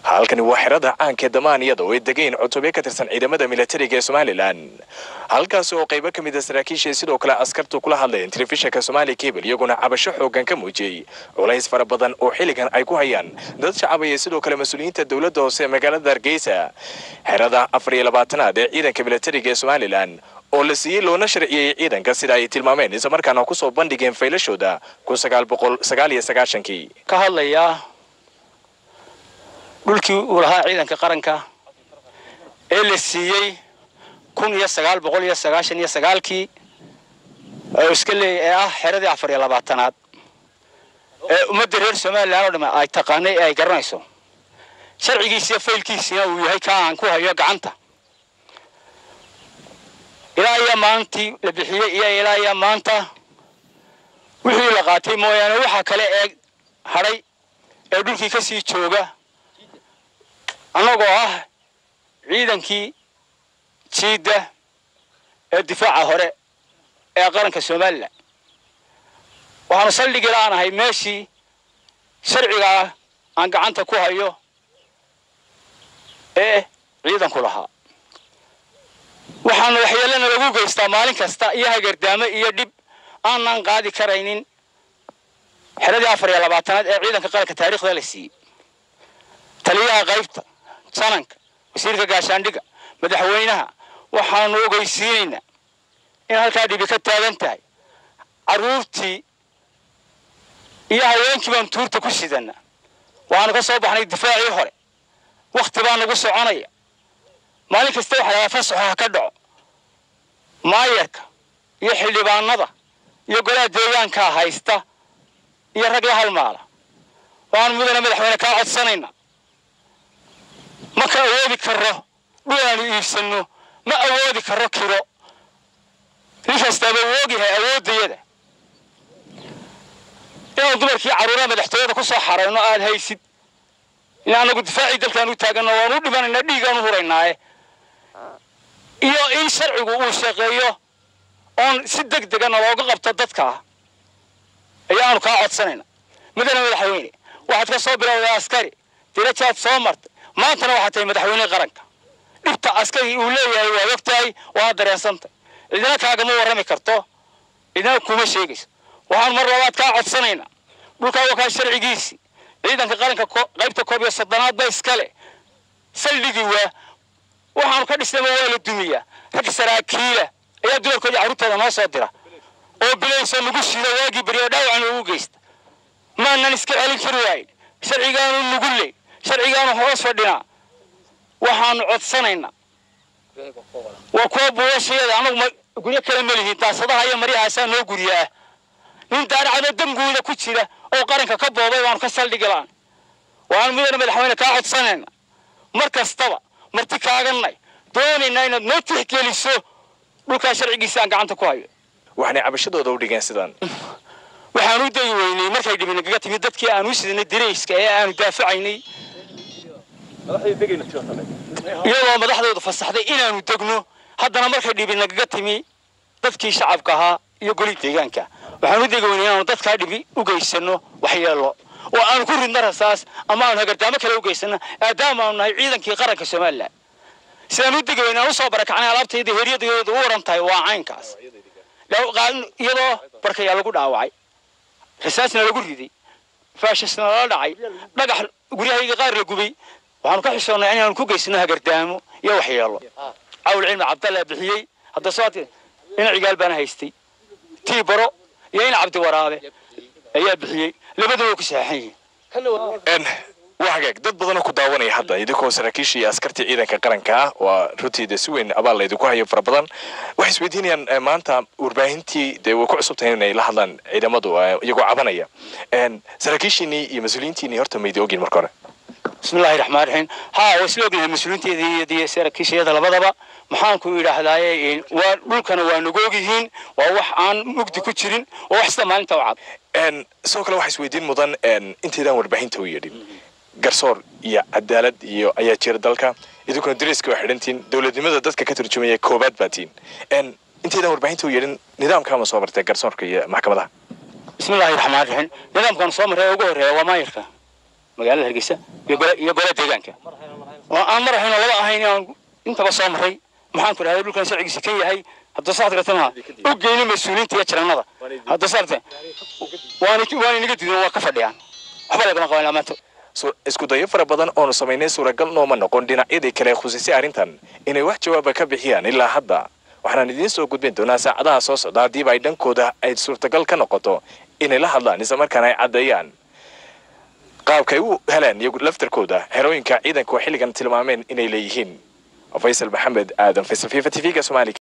halkani waa xerada caanka damaan iyada oo ay degayn cutubyo ka tirsan ciidamada militariga ee somalilan halkaasi oo qaybo ka mid a saraakiisha sidoo kale askartu kula hadlayeen telefishinka somaali cable iyaguna cabasho xoogan ka muujiyey culays fara badan oo xilligan ay ku hayaan dad shacabaya sidoo kale mas-uuliyiinta dowladda hoose ee magaalada hargeysa xerada afar iyo labaatanaad ee ciidanka militariga ee somalilan oo la siiyey loona sharciyey ciidanka sida ay tilmaameen islamarkaana kusoo bandhigeen faylashooda kun sagaal boqol sagaal iyo sagaashankii ka hadlayaa dhulkii uu lahaa ciidanka qaranka ee la siiyey kun iyo sagaal boqol iyo sagaashan iyo sagaalkii oo iska leeyay ee ah xeradii afar iyo labaatanaad ee ummadda reer somalilan oo dhamme ay taqaanay ee ay garanayso sharcigiisiiyo faylkiisiina uu yahay kaa aan ku hayo gacanta ilaa iyo maalintii la bixiyey iyo ilaa iyo maanta wixii la qaatay mooyaane waxa kale ee hadhay ee dhulkii ka sii jooga annagoo ah ciidankii jiidda ee difaaca hore ee qaranka somalilan waxaanu saldhigi la'aanahay meeshii sharcigaa aan gacanta ku hayo ee ciidanku lahaa waxaana waxyeelana lagu geystaa maalin kasta iyo hagardaamo iyo dhib aanan qaadi karaynin xeradii afar iyo labaatanaad ee ciidanka qaranka taariikhda la siiyey taliyaha qaybta sananka wasiirka gaashaandhiga madaxweynaha waxaanu ogeysiinaynaa in halkaa dhibi ka taagan tahay carruurtii iyo haweenkii baanu tuurta ku sidana waxaanu ka soo baxnay difaacii hore wakhti baa nagu soconaya maalin kasta waxa lahaa fasaxo ha ka dhaco maayarka iyo xildhibaanada iyo golaha deegaankaa haysta iyo rag la halmaala waxaanu mudana madaxweyne kaa codsanaynaa ma ka awoodi karo dhul aanu iibsanno ma awoodi karo kiro nin kastaaba woogyahay awooddayada inaanu dumarkii carruuraha madaxtooyada ku soo xarayno aad haysid in anagu difaacii dalkaan u taaganno waanu u dhimanaynaa dhiigaanu huraynaaye iyo in sharcigu uu shaqeeyo oon si deg degana looga qabto dadkaa ayaanu kaa codsanayna mudane madaxweyne waxaad ka soo bilowday askari dirajaad soo martay maantana waxaad tahay madaxweyne qaranka dhibta askari uu leeyahay waad og tahay waad dareensantay cidina kaagama warrami karto cidina kuma sheegayso waxaanu mar labaad kaa codsanaynaa dhulkaa wakaa sharcigiisii ciidanka qaranka qaybta koob iyo soddonaad ba iskale saldhigii waa waxaanu ka dhisnayba waa la dumiyaa rag saraakiila ayaa dumarkoodii carruurtooda noo soo dira oo bilaysoo nagu shida waagii beri oo dhaawacan ugu geysta maanan iska celin kari waayn sharcigaanu nugu ley sharcigaanu hoos fadhinaa waxaanu codsanaynaa waa kuwa buulashayeeda anagu guryo kale ma lihiin daasadaha iyo maryahaasaa noo guryaah nin daaracadoo danguuda ku jira oo qaranka ka boobay baanu ka saldhigi la'an waxaanu mudane madaxweyne kaa codsanayna mar kastaba marti kaaganay doonaynaa inaad noo tixgeliso dhulkaa sharcigiisa aan gacanta ku hayo waxaanay cabashadooda u dhigeen sidan waxaan u dayi weynay markay dhibi nagaga timid dadkii aan u sidnay dirayska ee aanu daafacaynay iyadoo madaxdooda fasaxday inaanu degno haddana markay dhibi nagaga timi dadkii shacabka ahaa iyo golii deegaanka waxaan u degi weynay inaanu dadkaa dhibi u geysano waxyeelo oo aanu ku ridno rasaas ama aanu hagardaamo kale u geysano maadaama aanu nahay ciidankii qaranka somalilan sidaan u degi weynay aan usoo barakacnay alaabtayda heryadayooda u waran tahay waa caynkaas iyadoo barkayaa lagu dhaawacay rasaasna lagu riday faashasna lala dhacay dhagax guryahayga qaar la gubay waxaanu ka xishoonnay inaanu ku geysano hagardaamo iyo waxyeelo cawl cilmi cabdalla bixiyey hadda soo ina cigaal baana haystay tii baro iyo ina cabdi waraabe ayaa bixiyey labaduba ku saxan yihiin waa hagaag dad badanoo ku daawanaya hadda idinkoo saraakiisha iyo askartii ciidanka qaranka ah waa runtiida si weyn abaal laydinku hayo fara badan waxay isweydiinayaan maanta warbaahintii dee way ku cusub tahay inay la hadlaan ciidamadu iyagoo cabanaya saraakiishiinii iyo mas-uuliyiintiinii horta maydi ogin marka hore bismillahi raxmaan raxiim haa waa isla ognahay mas-uuliinteeda iyo saraakiishayada labadaba maxaanku idhaahdaaye waa dhulkana waa nagu ogyihiin waa wax aan mugdi ku jirin waa wax sida maalinta u cad sidoo kale waxaa isweydiin mudan intaydaan warbaahinta u yeedhin garsoor iyo cadaalad iyo ayaa jira dalka idinkuna dariska waa xidhantiin dowladnimada dadka ka turjumaya koobaad baa tiin intaydaan warbaahinta u yeedhin nidaamkaama soo martay garsoorka iyo maxkamadaha bismillahi raxmaan raxiim nidaamkan soo marray ugu horreeya waa maayirka magaalada hargeysa iyo gole iyo gole deegaanka oo aan mar ahayn oo laba ahayn aan intaba soo maray maxaan ku dhahday dhulkan sharcigiisa kan yahay hadda saad gartana u geyno mas-uuliyiinta iyo jarannada hadda saarte waana waana inaga diidan waa ka fadhiyaan waxba lagama qaban lamaanta isku dayo fara badan oonu samaynay suuragal nooma noqon dhinacyadii kale khusisay arrintan inay wax jawaaba ka bixiyaan ilaa hadda waxaan idiin soo gudbin doonaa saacadaha soo socda haddiiba ay dhankooda ay suurtagal ka noqoto inay la hadlaan islamarkaana ay caddeeyaan qaabkay u heleen iyagu laftarkooda xerooyinka ciidanku xilligan tilmaameen inay leeyihiin faysal maxamed aadan faysal fifa t v-ga soomaaliya